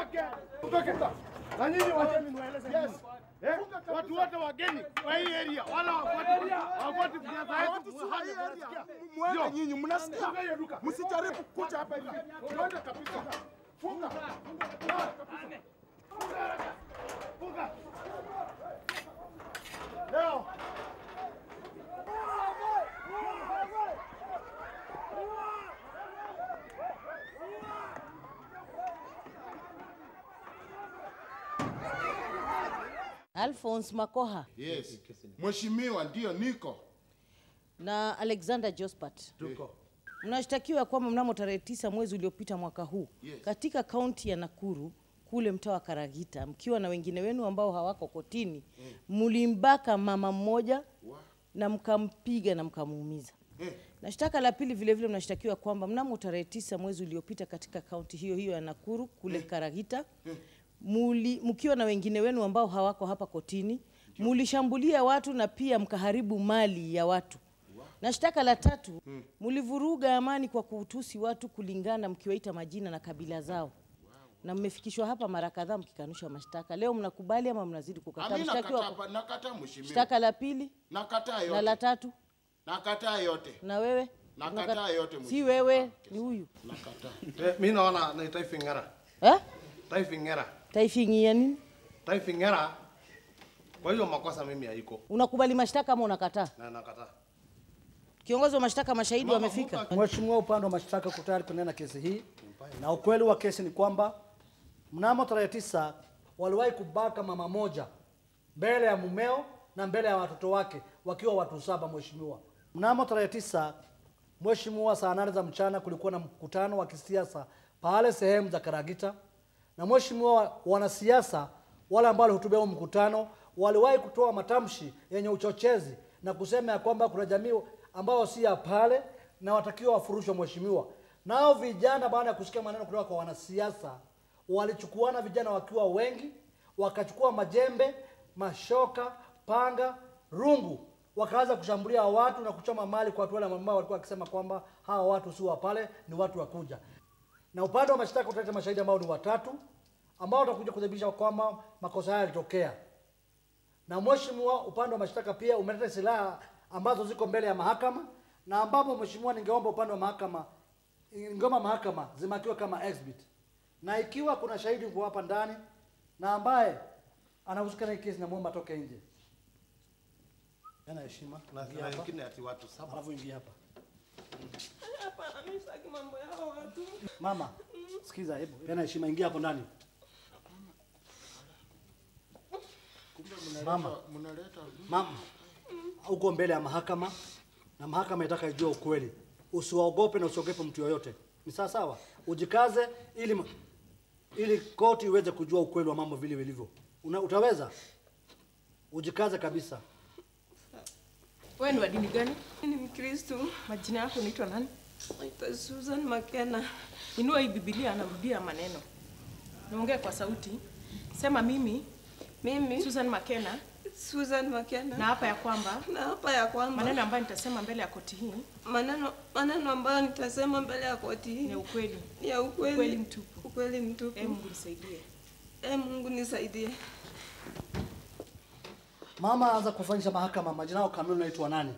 Mtoke. Mtoke. Na nyinyi wacheni niwaeleze. Yes. Eh? Watu wote wageni wa hii area wala wafuati wafuati siasa yetu. Muhame, mnasikia? Mwende Yo. nyinyi, mnasikia? Funga hiyo duka. Msijaribu kuja hapa hivi. Mwende kabisa. Funga. Funga. Leo. Alphonse Makoha Yes. Mheshimiwa, ndio niko. na Alexander Jospat mnashtakiwa kwamba mnamo tarehe tisa mwezi uliopita mwaka huu Yes. katika kaunti ya Nakuru kule mtaa wa Karagita mkiwa na wengine wenu ambao hawako kotini mlimbaka mama mmoja na mkampiga na mkamuumiza. Eh. Na shtaka la pili vile vile mnashtakiwa kwamba mnamo tarehe tisa mwezi uliopita katika kaunti hiyo hiyo ya Nakuru kule Karagita muli, mkiwa na wengine wenu ambao hawako hapa kotini mulishambulia watu na pia mkaharibu mali ya watu. Na shtaka la tatu mulivuruga amani kwa kuutusi watu kulingana mkiwaita majina na kabila zao. Na mmefikishwa hapa mara kadhaa mkikanusha mashtaka. Leo mnakubali ama mnazidi kukataa? Ami Mshtakiwa nakataa, kwa- pa- nakataa mheshimiwa. shtaka la pili Nakataa na yote. la tatu Nakataa yote. na wewe Nakataa Unaka- yote, si mheshimiwa. wewe ni huyu Nakataa. Eh, mi naona ni Taifa Ng'era. eh? Taifa Ng'era. Taifing'ia nini? Taifa Ng'era. Kwa hiyo makosa mimi haiko Unakubali mashtaka ama unakataa? na nakataa. Kiongozi wa mashtaka, mashahidi Mama, wamefika. Mheshimiwa, upande wa mashtaka uko tayari kunena kesi hii, na ukweli wa kesi ni kwamba mnamo tarehe tisa waliwahi kubaka mama moja mbele ya mumeo na mbele ya watoto wake wakiwa watu saba. Mheshimiwa, mnamo tarehe tisa Mheshimiwa, saa nane za mchana kulikuwa na mkutano wa kisiasa pale sehemu za Karagita, na Mheshimiwa, wanasiasa wale ambao walihutubia huo mkutano waliwahi kutoa matamshi yenye uchochezi na kusema ya kwamba kuna jamii ambao si ya pale na watakiwa wafurushwe. Mheshimiwa, nao vijana baada ya kusikia maneno kutoka kwa wanasiasa walichukuana, vijana wakiwa wengi, wakachukua majembe, mashoka, panga, rungu wakaanza kushambulia watu na kuchoma mali kwa watu wale ambao walikuwa wakisema kwamba hawa watu si wa pale, ni watu wa kuja. Na upande wa mashtaka utaleta mashahidi ambao ni watatu ambao watakuja kuthibitisha kwamba makosa haya yalitokea. Na mheshimiwa, upande wa mashtaka pia umeleta silaha ambazo ziko mbele ya mahakama na ambapo mheshimiwa, ningeomba upande wa mahakama ningeomba mahakama zimakiwe kama exhibit, na ikiwa kuna shahidi uko hapa ndani na ambaye anahusika na hii kesi, namwomba atoke nje. Yana heshima, Na ingia na hapa, wengine ati watu saba. alafu ingia hapa. Hapana, mimi sitaki mambo ya hao watu. Mama, sikiza, hebu yana heshima, ingia hapo ndani. Mama, Mnaleta mama, uko mbele ya mahakama na mahakama itaka ijue ukweli. Usiwaogope na usiogope mtu yoyote, ni sawa sawa. Ujikaze ili ili koti iweze kujua ukweli wa mambo vile vilivyo. Una, utaweza? Ujikaze kabisa. Wewe ni wa dini gani? Mimi ni Mkristo. Majina yako unaitwa nani? Naitwa Susan Makena. Inua hii Biblia anarudia maneno. Niongee kwa sauti. Sema mimi Mimi Susan Makena Susan Makena na hapa ya kwamba na hapa ya kwamba maneno ambayo nitasema mbele ya koti hii maneno maneno ambayo nitasema mbele ya koti hii ni ukweli. ni ya ukweli, Ukweli mtupu. ukweli mtupu. Ee Mungu nisaidie. Ee Mungu nisaidie. Mama, anza kufanyisha mahakama. Majina yao kamili unaitwa nani?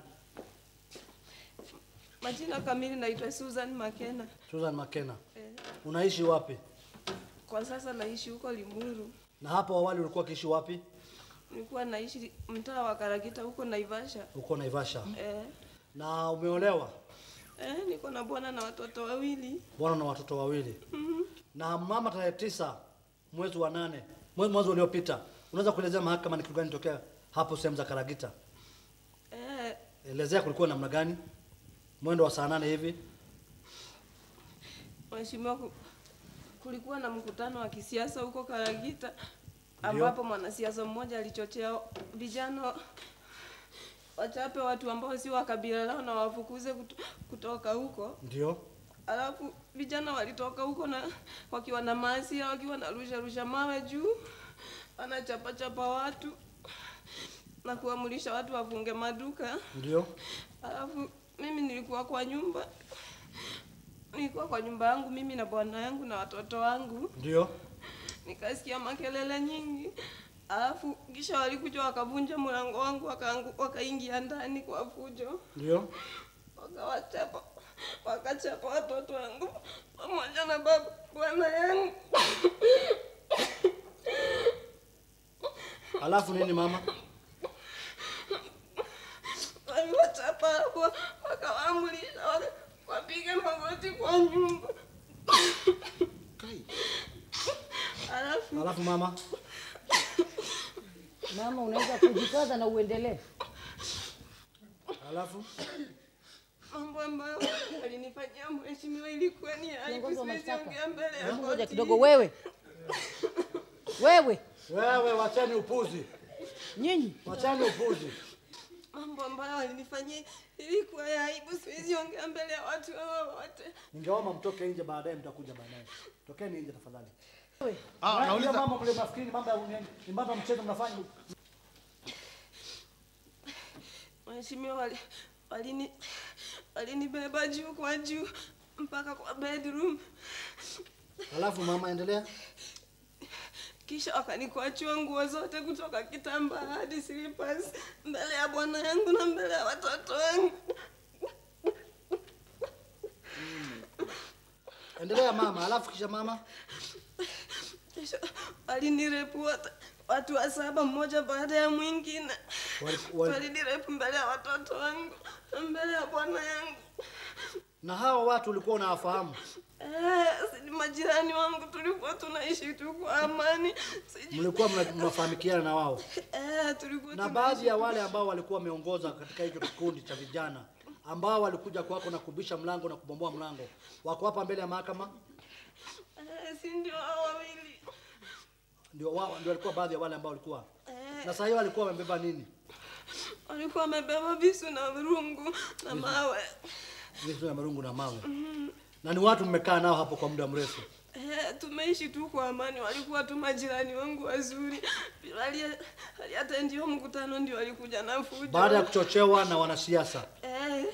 Majina kamili naitwa Susan Makena. Susan Makena. Eh, Unaishi wapi? kwa sasa naishi huko Limuru. Na hapo awali ulikuwa ukiishi wapi? Nilikuwa naishi mtaa wa Karagita huko Naivasha. Uko Naivasha. Eh, Na umeolewa? eh, niko na bwana na watoto wawili. Bwana na watoto wawili. Na mama, tarehe tisa mwezi wa nane mwezi mwezi uliopita, unaweza kuelezea mahakama ni kitu gani tokea hapo sehemu za Karagita? Eh, Elezea kulikuwa namna gani, mwendo wa saa nane hivi. Mheshimiwa, ku- kulikuwa na mkutano wa kisiasa huko Karagita ambapo mwanasiasa mmoja alichochea vijana wachape watu ambao si wa kabila lao na wafukuze kuto- kutoka huko. Ndio, Alafu vijana walitoka huko na wakiwa na maasia, wakiwa na rusha rusha mawe juu, wanachapa chapa watu na kuamurisha watu wafunge maduka. ndio. Alafu mimi nilikuwa kwa nyumba, nilikuwa kwa nyumba yangu mimi na bwana yangu na watoto wangu. Ndio. nikasikia makelele nyingi, alafu kisha walikuja wakavunja mlango wangu wakaangu- wakaingia ndani kwa fujo, Ndio. wakawachapa wakachapa watoto wangu pamoja na baba bwana yangu. Alafu nini mama? Waliwachapa hapo wakawaamulisha waka- wapige magoti kwa nyumba, Kai. alafu Alafu mama? Mama, unaweza kujikaza na uendelee. Alafu mambo ambayo alinifanyia mheshimiwa ilikuwa ni aibu, Kiongozi wa siwezi mashtaka. ongea mbele ya Hebu ngoja koti. kidogo, wewe wewe, wewe wacheni upuzi. nyinyi Wacheni upuzi. mambo ambayo alinifanyia ilikuwa ya aibu, siwezi ongea mbele ya watu hawa wote. Ningeomba mtoke nje baadaye mtakuja baadaye. Tokeni nje tafadhali. Ah, Na- nauliza hiyo mambo mle mafikiri ni mambo ya ni- ni mambo ya mchezo mnafanya. Mheshimiwa wali, walini walinibeba juu kwa juu mpaka kwa bedroom, Alafu mama endelea. kisha wakanikwachua nguo zote kutoka kitambaa hadi slippers mbele ya bwana yangu na mbele ya watoto wangu. Endelea mama. Alafu kisha mama. Kisha walinirepu wote watu wa saba mmoja baada ya mwingine. Wali- wali- Walinirepu mbele ya watoto wangu na mbele ya bwana yangu. Na hawa watu ulikuwa unawafahamu? Eh, si ni majirani wangu, tulikuwa tunaishi tu kwa amani. Sijui Mlikuwa mna- mnafahamikiana na wao? eh, tulikuwa Na tunaishi baadhi ya wale ambao walikuwa wameongoza katika hicho kikundi cha vijana ambao walikuja kwako na kubisha mlango na kubomoa mlango, wako hapa mbele ya mahakama? eh, si ndio hao wawili Ndio wao ndio walikuwa baadhi ya wale ambao walikuwa. eh, Na sasa hiyo walikuwa wamebeba nini? walikuwa wamebeba visu na rungu na mawe Visu na marungu na mawe. Na ni watu mmekaa nao hapo kwa muda mrefu. Eh, tumeishi tu kwa amani, walikuwa tu majirani wangu wazuri. Wali- Waliatendiwa mkutano ndio walikuja na fujo. Baada ya kuchochewa na wanasiasa. eh,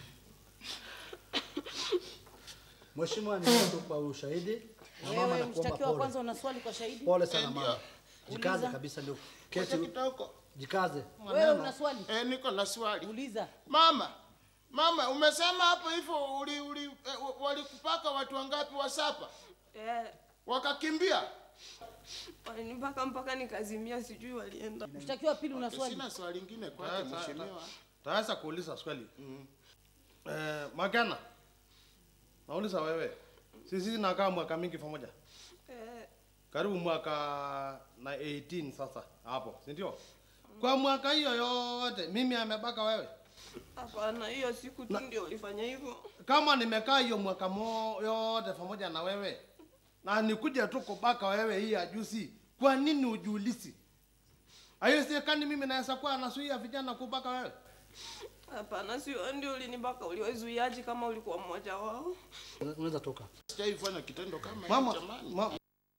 Mheshimiwa, ni tu kwa ushahidi na mama wewe, nakuomba mshtakiwa wa kwanza, pole. una swali kwa shahidi? Pole sana Ndio. mama. Jikaze Uliza. kabisa ndio. Ngoja Kesi kidogo. jikaze. Wewe una swali? Eh, niko na swali. Uliza. Mama, mama, umesema hapo hivyo uli, uli, eh, walikupaka watu wangapi wasapa eh, wakakimbia? walinipaka mpaka nikazimia, sijui walienda. Mshtakiwa wa pili, una swali? Sina swali lingine kwake Ta- ta- mheshimiwa. taweza kuuliza swali eh, Magana, nauliza wewe, sisi nakaa mwaka mingi pamoja, Eh, karibu mwaka na 18 sasa hapo, si ndio? Kwa mwaka hiyo yote mimi amebaka wewe? Hapana, hiyo siku tu ndio ulifanya hivyo. Kama nimekaa hiyo mwaka mo yote pamoja na wewe na nikuja tu kubaka wewe hii ajuzi, kwa nini ujiulisi? Haiwezekani mimi naweza kuwa nasuia vijana kubaka wewe. Hapana, sio ndio ulinibaka. Uliwazuiaje kama ulikuwa mmoja wao? Unaweza toka. Sijaifanya kitendo kama hicho Mama, jamani. ma,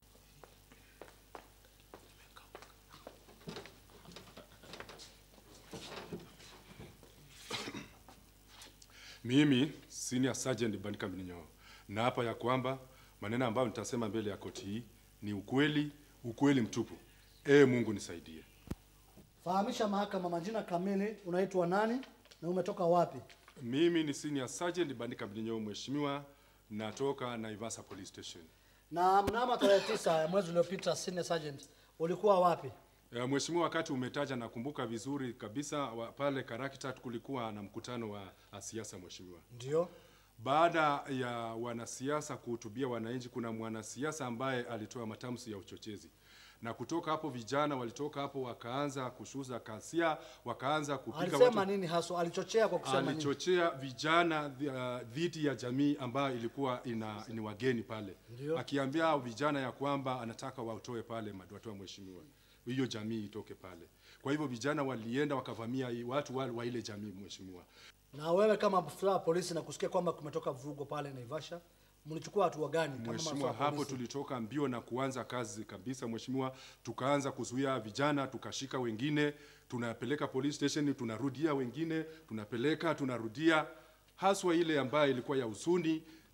Mimi senior sergeant Bandika Mninyo na hapa ya kwamba maneno ambayo nitasema mbele ya koti hii ni ukweli, ukweli mtupu. Ee Mungu nisaidie. Fahamisha mahakama majina kamili, unaitwa nani na umetoka wapi? Mimi ni senior sergeant Bandika Mninyo, mheshimiwa, natoka Naivasha Police Station. Na mnamo tarehe tisa ya mwezi uliopita, senior sergeant, ulikuwa wapi? Ya, Mheshimiwa, wakati umetaja nakumbuka vizuri kabisa wa, pale Karakitat kulikuwa na mkutano wa wa siasa mheshimiwa. Ndio. Baada ya wanasiasa kuhutubia wananchi, kuna mwanasiasa ambaye alitoa matamshi ya uchochezi, na kutoka hapo vijana walitoka hapo wakaanza kushuza kasia, wakaanza kupiga Alisema watu, nini haswa? Alichochea kwa kusema nini? alichochea vijana dhi- uh, dhidi ya jamii ambayo ilikuwa ina, ni wageni pale, Ndio. akiambia vijana ya kwamba anataka watoe pale watu wa mheshimiwa, hiyo jamii itoke pale. Kwa hivyo vijana walienda wakavamia hii- watu wa, wa ile jamii mheshimiwa. Na wewe kama afisa wa polisi na kusikia kwamba kumetoka vurugo pale Naivasha, mlichukua hatua gani kama maafisa Mheshimiwa, wa hapo polisi? tulitoka mbio na kuanza kazi kabisa mheshimiwa, tukaanza kuzuia vijana, tukashika wengine, tunapeleka police station, tunarudia wengine, tunapeleka, tunarudia, haswa ile ambayo ilikuwa ya usuni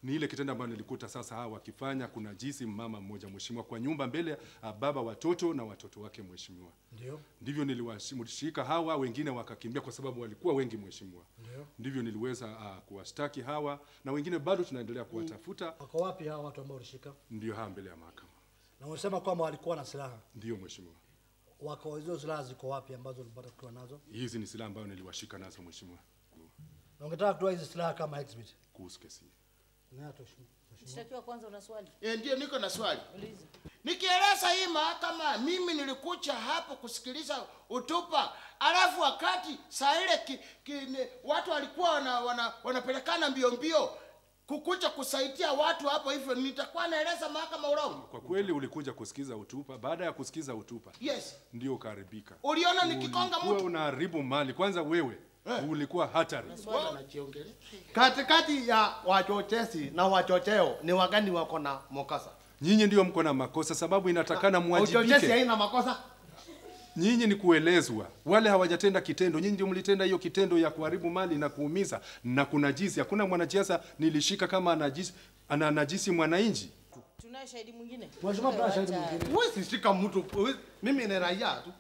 ni ile kitendo ambayo nilikuta sasa hawa wakifanya. Kuna jinsi mama mmoja mheshimiwa kwa nyumba mbele ya baba watoto na watoto wake mheshimiwa, Ndio. ndivyo niliwashika hawa, wengine wakakimbia kwa sababu walikuwa wengi mheshimiwa. Ndio. Ndivyo niliweza uh, kuwashtaki hawa na wengine bado tunaendelea kuwatafuta. Wako wapi hawa watu ambao ulishika? Ndio hawa mbele ya mahakama. Na unasema kwamba walikuwa na silaha. Ndio mheshimiwa, Wako hizo silaha ziko wapi ambazo ulipata kutoa nazo? hizi ni silaha ambayo niliwashika nazo mheshimiwa, Na ungetaka kutoa hizi silaha kama exhibit. kuhusu kesi hii. Na mheshimiwa. Mshtakiwa kwanza una swali? Eh, ndio niko na swali. Uliza. Nikieleza hii mahakama, mimi nilikuja hapo kusikiliza utupa, alafu wakati saa ile ki, ki, ni, watu walikuwa wana, wana, wanapelekana mbio mbio kukuja kusaidia watu hapo, hivyo nitakuwa naeleza mahakama urongo? Kwa kweli ulikuja kusikiza utupa, baada ya kusikiza utupa Yes. ndio ukaharibika. Uliona nikikonga Ulikuwa mtu unaharibu mali. Kwanza wewe ulikuwa hatari. anajiongelea Katikati ya wachochezi na wachocheo ni wagani wako na mokasa? Nyinyi ndio mko na makosa, sababu inatakana Uchochezi mwajibike. haina makosa. Nyinyi ni kuelezwa, wale hawajatenda kitendo. Nyinyi ndio mlitenda hiyo kitendo ya kuharibu mali na kuumiza na kunajisi. Hakuna mwanasiasa nilishika kama anajisi, ana najisi mwananchi. Tunaye shahidi mwingine? Mheshimiwa, tuna shahidi Wacha- mwingine. Huwezi shika mtu. huwezi- Mimi ni raia tu.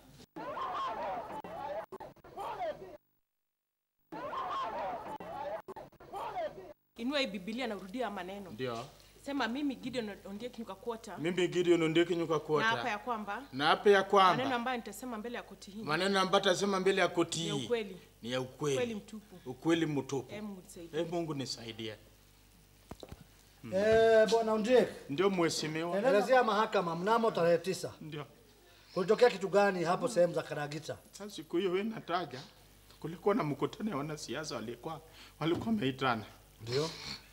Inua hii Biblia na urudia maneno. Ndio. Sema mimi Gideon Ondieki Nyukakuota Mimi Gideon Ondeki nyuka na hapa kuota. ya kwamba Na hapa ya maneno kwamba ambayo nitasema mbele ya koti hii maneno ambayo tasema mbele ya koti ni ya hii ukweli. ni ya Ukweli ukweli. mtupu. Ukweli mtupu. Hebu nisaidie. Eh, Mungu nisaidie. Eh, bwana Undie, Ndio mheshimiwa. elezea mahakama mnamo tarehe tisa Ndio. kulitokea kitu gani hapo sehemu za Karagita? Sasa siku hiyo wewe nataja kulikuwa na mkutano ya wanasiasa walikuwa walikuwa wameitana. Ndio.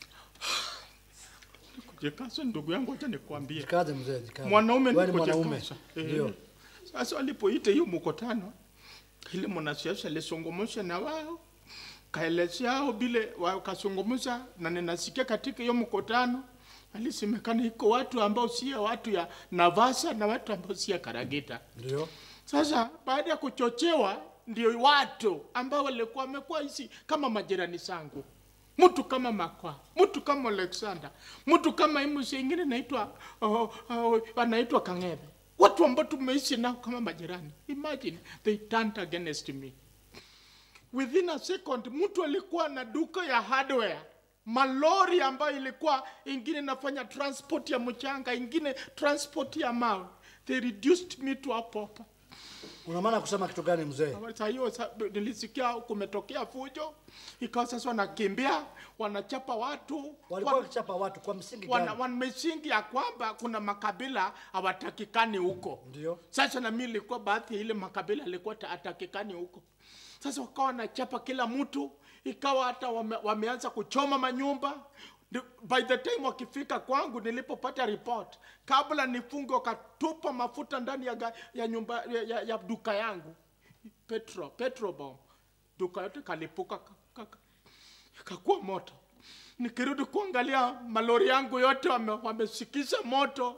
Jikaza ndugu yangu, acha nikwambie. Jikaze mzee, jikaze. Mwanaume Wewe ni ni mwanaume. kujikaza. Eh. Ndio. Sasa walipoita hiyo mkutano, ile mwanasiasa alisungumza na wao kaelezea hao vile wakazungumza, na ninasikia katika hiyo mkutano alisemekana iko watu ambao sio watu ya Navasa na watu ambao sio Karagita. Ndio. Sasa baada ya kuchochewa, ndio watu ambao walikuwa wamekuwa hizi kama majirani zangu, mtu kama Makwa, mtu kama Alexander, mtu kama hii mzee ingine naitwa oh, oh, anaitwa Kang'ebe, watu ambao tumeishi nao kama majirani. Imagine they turned against me within a second. Mtu alikuwa na duka ya hardware malori ambayo ilikuwa ingine inafanya transport ya mchanga, ingine transport ya mawe. They reduced me to a pauper. Una maana kusema kitu gani mzee? Saa hiyo sa- nilisikia kumetokea fujo, ikawa sasa wanakimbia wanachapa watu Walikuwa wan- wakichapa watu kwa msingi wana, gani? wana misingi ya kwamba kuna makabila hawatakikani huko. Ndio. Sasa na mimi ilikuwa baadhi ya ile makabila alikuwa hatakikani huko. Sasa wakawa wanachapa kila mtu, ikawa hata wame, wameanza kuchoma manyumba. Ndi- By the time wakifika kwangu nilipopata report, kabla nifunge wakatupa mafuta ndani ya, ga- ya nyumba ya, ya, ya duka yangu petro petro bomb, duka yote kalipuka ka- ka- ka- ikakuwa moto. Nikirudi kuangalia malori yangu yote wame- wamesikiza moto,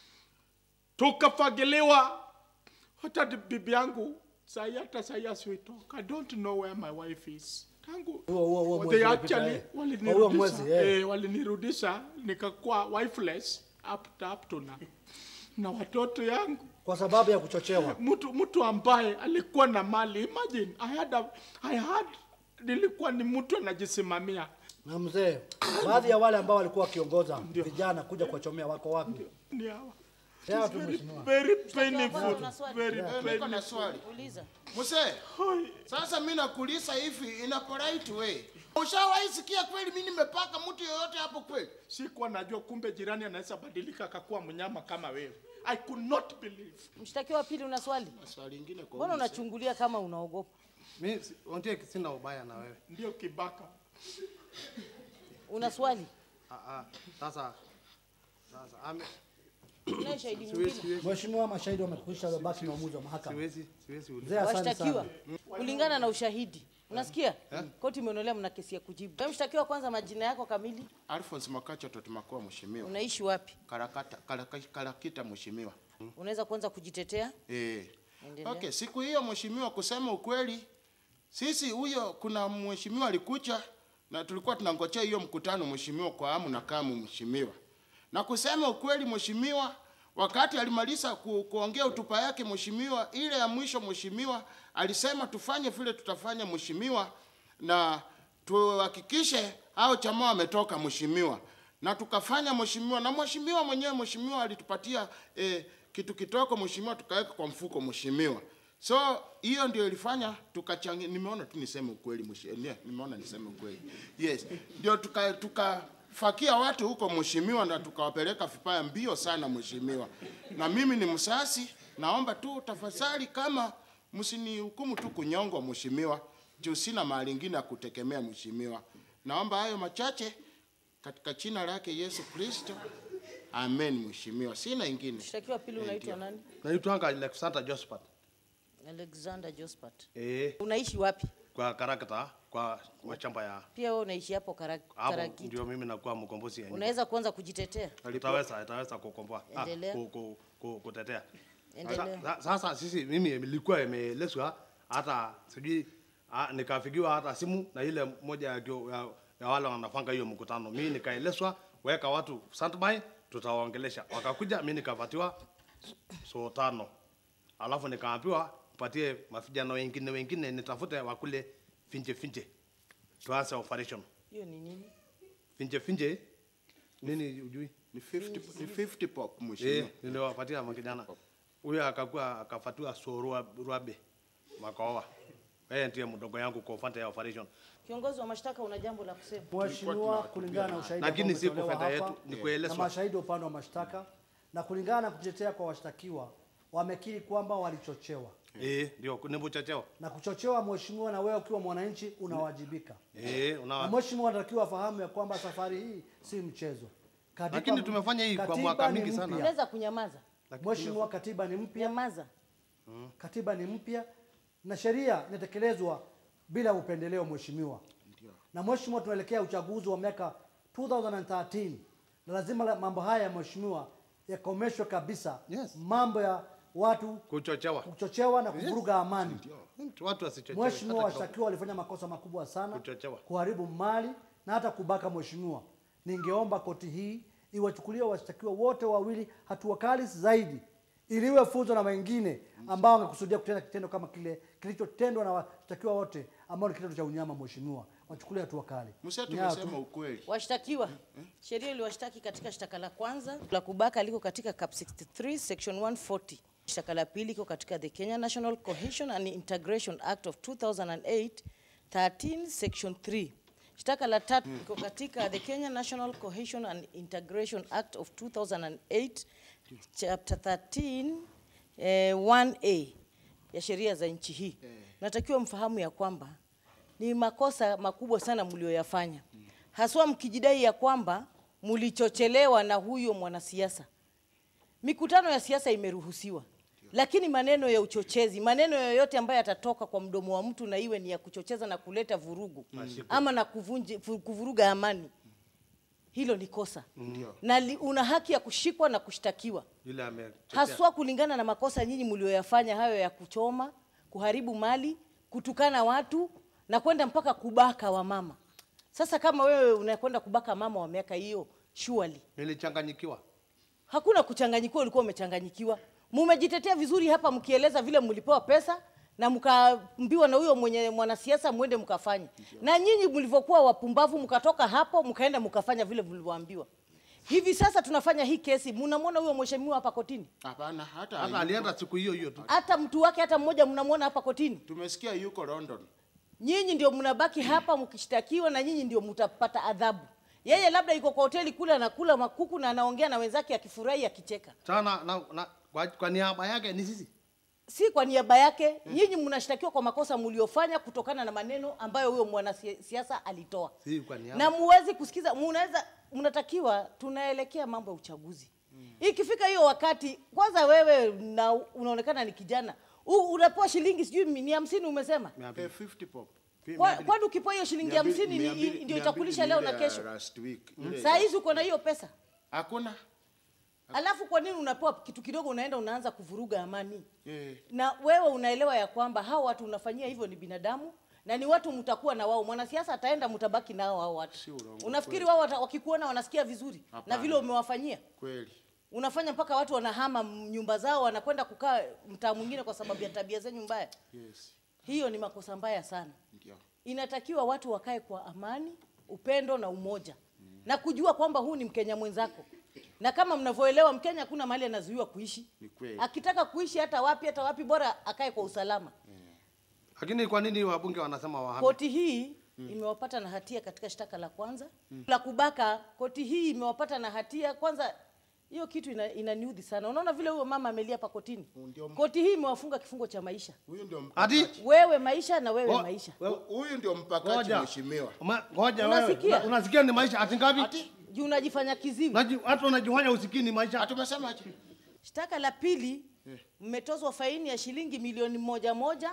tukafagiliwa. Hata di- bibi yangu sahi, hata sahi as we talk, I don't know where my wife is. Tangu Huo huo huo they mwezi uliopita, actually eh. Huo walinirudisha mwezi eh. eh, walinirudisha nikakuwa wifeless up to, up to now. na watoto yangu Kwa sababu ya kuchochewa. mtu mtu ambaye alikuwa na mali imagine I had a, I had nilikuwa ni mtu anajisimamia Na mzee, baadhi ya wale ambao walikuwa wakiongoza vijana kuja kuwachomea wako wapi? ni hawa Sawa tu mheshimiwa. very Mshtakiwa kwanza painful una swali? very niko painful na swali Uliza. mzee. Sasa mimi nakuuliza hivi in a polite way, ushawahi sikia kweli mimi nimepaka mtu yoyote hapo kweli? sikuwa najua kumbe jirani anaweza badilika akakuwa mnyama kama wewe I could not believe Mshtakiwa wa pili una swali? Swali lingine kwa Mbona huyu unachungulia kama unaogopa? Mimi si- Ondie sina ubaya na wewe. ndio kibaka Una swali? Ah ah. Sasa sasa ame Tunaye shahidi siwezi mwingine? siwezi Mheshimiwa, mashahidi wamekwisha baki na uamuzi wa mahakama. siwezi siwezi uliza. Mzee, asante sana. Washtakiwa kulingana na ushahidi, unasikia? Koti imeonelea mna kesi ya kujibu. Wewe mshtakiwa, kwanza majina yako kamili, Alphonse Makacha Totumakoa mheshimiwa. unaishi wapi? Karakata Karaka- Karakita mheshimiwa. Unaweza kwanza kujitetea? Eh. Endelea. Okay, siku hiyo mheshimiwa, kusema ukweli, sisi huyo kuna mheshimiwa alikuja na tulikuwa tunangojea hiyo mkutano mheshimiwa kwa hamu na kamu mheshimiwa. Na kusema ukweli mheshimiwa, wakati alimaliza ku, kuongea hotuba yake mheshimiwa, ile ya mwisho mheshimiwa alisema tufanye vile tutafanya mheshimiwa, na tuhakikishe hao jamaa wametoka mheshimiwa, na tukafanya mheshimiwa, na mheshimiwa mwenyewe mheshimiwa alitupatia eh, kitu kitoko mheshimiwa, tukaweka kwa mfuko mheshimiwa. So hiyo ndio ilifanya tukachangia. Nimeona tu niseme ukweli mheshimiwa, nimeona niseme ukweli. Yes, ndio tuka tukafakia watu huko mheshimiwa, na tukawapeleka vipaya mbio sana mheshimiwa. Na mimi ni msasi, naomba tu tafadhali, kama msinihukumu tu kunyongwa mheshimiwa, juu sina mahali ingine ya kutegemea mheshimiwa. Naomba hayo machache katika jina lake Yesu Kristo, amen mheshimiwa, sina ingine. Mshtakiwa pili unaitwa nani? naitwanga Alexander Josephat. Alexander Jospat. Eh, Unaishi wapi? kwa karakta kwa mashamba ya Pia wewe unaishi hapo Kara- hapo Karagita. ndio mimi nakuwa mkombozi ya nyumba. Unaweza kuanza kujitetea? Itaweza itaweza kukomboa ah, Endelea. ku, ku, ku, kutetea. Endelea. Sasa, sasa sisi mimi nilikuwa imeelezwa hata sijui ah, nikafikiwa hata simu na ile moja ya, kio- ya, ya wale wanafanga hiyo mkutano. Mimi nikaelezwa weka watu standby, tutawaongelesha. Wakakuja, mimi nikapatiwa so tano, alafu nikaambiwa patie mavijana wengine wengine nitafute wakule finje finje, tuanze operation Hiyo ni nini? finje finje. Nini ujui? Ni 50 ni 50 pop Eh, mheshimiwa. niliwapatia makijana. Huyo akakuwa akafatiwa sorua ruabe makaoa. Yeye ndiye mdogo yangu kwa upande ya operation. Kiongozi wa mashtaka una jambo la kusema? Mheshimiwa, kulingana na ushahidi Lakini ambao si umetolewa kufenda hapa yetu, ni na kuelezwa. mashahidi wa upande wa mashtaka na kulingana na kujitetea kwa washtakiwa wamekiri kwamba walichochewa Eh, ndio ni mchocheo. na kuchochewa. Mheshimiwa, na wewe ukiwa mwananchi unawajibika, Eh, na una mheshimiwa anatakiwa afahamu ya kwamba safari hii si mchezo. Katiba- Lakini tumefanya hii kwa katiba mwaka ni mingi sana. mpya. Unaweza kunyamaza? Mheshimiwa, katiba ni mpya, Nyamaza. katiba ni mpya na sheria inatekelezwa bila upendeleo mheshimiwa. Na mheshimiwa, tunaelekea uchaguzi wa miaka 2013 na lazima la- mambo haya mheshimiwa yakomeshwe kabisa. Yes. Mambo ya watu kuchochewa. kuchochewa na kuvuruga amani. Watu wasichochewe. Mheshimiwa, hata kidogo. washtakiwa walifanya makosa makubwa sana, Kuchochewa. kuharibu mali na hata kubaka. Mheshimiwa, ningeomba koti hii iwachukulie washtakiwa wote wawili hatua kali zaidi, ili iwe funzo na wengine ambao wangekusudia kutenda kitendo kama kile kilichotendwa na washtakiwa wote ambao ni kitendo cha unyama. Mheshimiwa, wachukulie hatua kali. Msee Ni hayo tu. tumesema ukweli. Washtakiwa, sheria iliwashtaki katika shtaka la kwanza la kubaka liko katika cap 63 section 140. Shtaka la pili iko katika the Kenya National Cohesion and Integration Act of 2008 13 section 3. Shtaka la tatu liko katika the Kenya National Cohesion and Integration Act of 2008 chapter 13 eh, 1A ya sheria za nchi hii. Natakiwa mfahamu ya kwamba ni makosa makubwa sana mlioyafanya, haswa mkijidai ya kwamba mlichochelewa na huyo mwanasiasa. Mikutano ya siasa imeruhusiwa, lakini maneno ya uchochezi, maneno yoyote ambayo yatatoka kwa mdomo wa mtu na iwe ni ya kuchocheza na kuleta vurugu ama na kuvunji, fu- kuvuruga amani, hilo ni kosa na li, una haki ya kushikwa na kushtakiwa Yule amechochea. haswa kulingana na makosa nyinyi mlioyafanya hayo ya kuchoma, kuharibu mali, kutukana watu na kwenda mpaka kubaka wamama. Sasa kama wewe unakwenda kubaka mama wa miaka hiyo, surely Nilichanganyikiwa. hakuna kuchanganyikiwa, ulikuwa umechanganyikiwa. Mumejitetea vizuri hapa mkieleza vile mlipewa pesa na mkaambiwa na huyo mwenye mwanasiasa mwende mkafanye, na nyinyi mlivyokuwa wapumbavu mkatoka hapo mkaenda mkafanya vile mlivyoambiwa. Hivi sasa tunafanya hii kesi, mnamwona huyo mheshimiwa hapa kotini, Hapana, hata Hata hayuko. alienda siku hiyo hiyo tu. hata mtu wake hata mmoja mnamwona hapa kotini. Tumesikia yuko London. Nyinyi ndio mnabaki hapa mkishtakiwa, na nyinyi ndio mtapata adhabu. Yeye labda yuko kwa hoteli kule anakula makuku na anaongea na wenzake akifurahi akicheka. Sana na, na kwa, kwa niaba yake ni sisi. si kwa niaba yake. Nyinyi mnashtakiwa kwa makosa mliofanya kutokana na maneno ambayo huyo mwanasiasa alitoa, Si kwa niaba. na muwezi kusikiza. Mnaweza, mnatakiwa, tunaelekea mambo ya uchaguzi. Ikifika hiyo wakati, kwanza wewe na unaonekana ni kijana U- unapewa shilingi sijui ni hamsini umesema. Eh, 50 pop. Kwa- Kwani ukipewa hiyo shilingi Mia mbili- hamsini mia ni- mbili- ndio mia itakulisha mbili leo ni na ile ya kesho? Last week. Ile Saa hizi uko na hiyo pesa, Hakuna. alafu kwa nini unapewa kitu kidogo unaenda unaanza kuvuruga amani? Eh. na wewe unaelewa ya kwamba hao watu unafanyia hivyo ni binadamu na ni watu mtakuwa na wao. Mwanasiasa ataenda, mtabaki nao hao watu. Unafikiri wao wata- wakikuona wanasikia vizuri na Hapana. vile umewafanyia? Kweli. Unafanya mpaka watu wanahama m- nyumba zao, wanakwenda kukaa mtaa mwingine kwa sababu ya tabia zenyu mbaya. Yes. Hiyo ni makosa mbaya sana. Ndio. Inatakiwa watu wakae kwa amani, upendo na umoja na kujua kwamba huu ni Mkenya mwenzako, na kama mnavyoelewa, Mkenya hakuna mahali anazuiwa kuishi. Ni kweli. Akitaka kuishi hata wapi hata wapi, bora akae kwa usalama. Lakini kwa nini wabunge wanasema wahame? Koti hii imewapata na hatia katika shtaka la kwanza la kubaka. Koti hii imewapata na hatia kwanza. Hiyo kitu ina, inaniudhi sana. Unaona vile huyo mama amelia hapa kotini. Ndio. Koti hii imewafunga kifungo cha maisha, Huyu ndio Ati mpakaji. wewe maisha na wewe Ngo- maisha. wewe- Huyu ndio mpakaji Ngoja. mheshimiwa. Ma- Ngoja wewe. Unasikia? Una- Unasikia ni maisha ati ngapi? Ati Juu unajifanya kiziwi. Unaji- Watu wanajifanya usikini maisha. atumesema ati Shtaka la pili mmetozwa faini ya shilingi milioni moja moja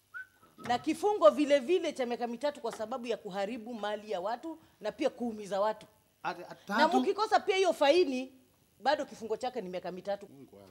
na kifungo vile vile cha miaka mitatu kwa sababu ya kuharibu mali ya watu na pia kuumiza watu. Ati- ati Na tatu. mkikosa pia hiyo faini bado kifungo chake ni miaka mitatu.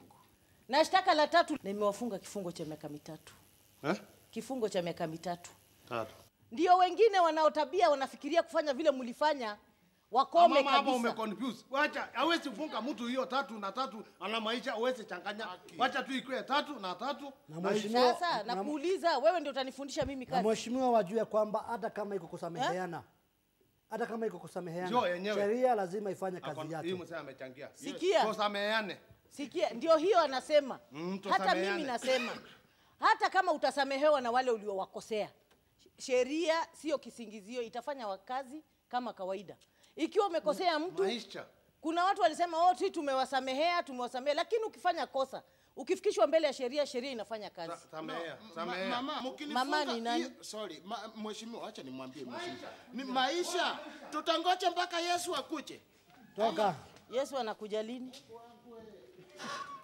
Na shtaka la tatu nimewafunga kifungo cha miaka mitatu. Eh? Kifungo cha miaka mitatu. Tatu. Ndio wengine wanaotabia wanafikiria kufanya vile mlifanya wakome Mama hapa ume kabisa. confuse. Wacha hawezi funga mtu hiyo tatu na tatu ana maisha hawezi changanya. Wacha tu ikuwe tatu na tatu. Na mheshimiwa Sasa na- nakuuliza wewe ndio utanifundisha mimi na kazi. mheshimiwa wajue kwamba hata kama iko kusameheana hata kama iko Sio kusameheana yenyewe. sheria lazima ifanye Ako- kazi Hii yake. msee amechangia. Sikia. Tusameheane. Sikia, ndio hiyo anasema. Mm, Hata tusameheane. mimi nasema, hata kama utasamehewa na wale uliowakosea, sheria sio kisingizio, itafanya wakazi kama kawaida. Ikiwa umekosea mtu, Maisha. kuna watu walisema oh, si tumewasamehea, tumewasamehea, lakini ukifanya kosa, ukifikishwa mbele ya sheria, sheria inafanya kazi. Sa- Samehea. Ma- Samehea. Mama, mkinifunga Mama ni nani? hiyo- sorry, ma, mheshimiwa, acha nimwambie mheshimiwa. Ni maisha. Tutangoja mpaka Yesu akuje. Toka. Yesu anakuja lini?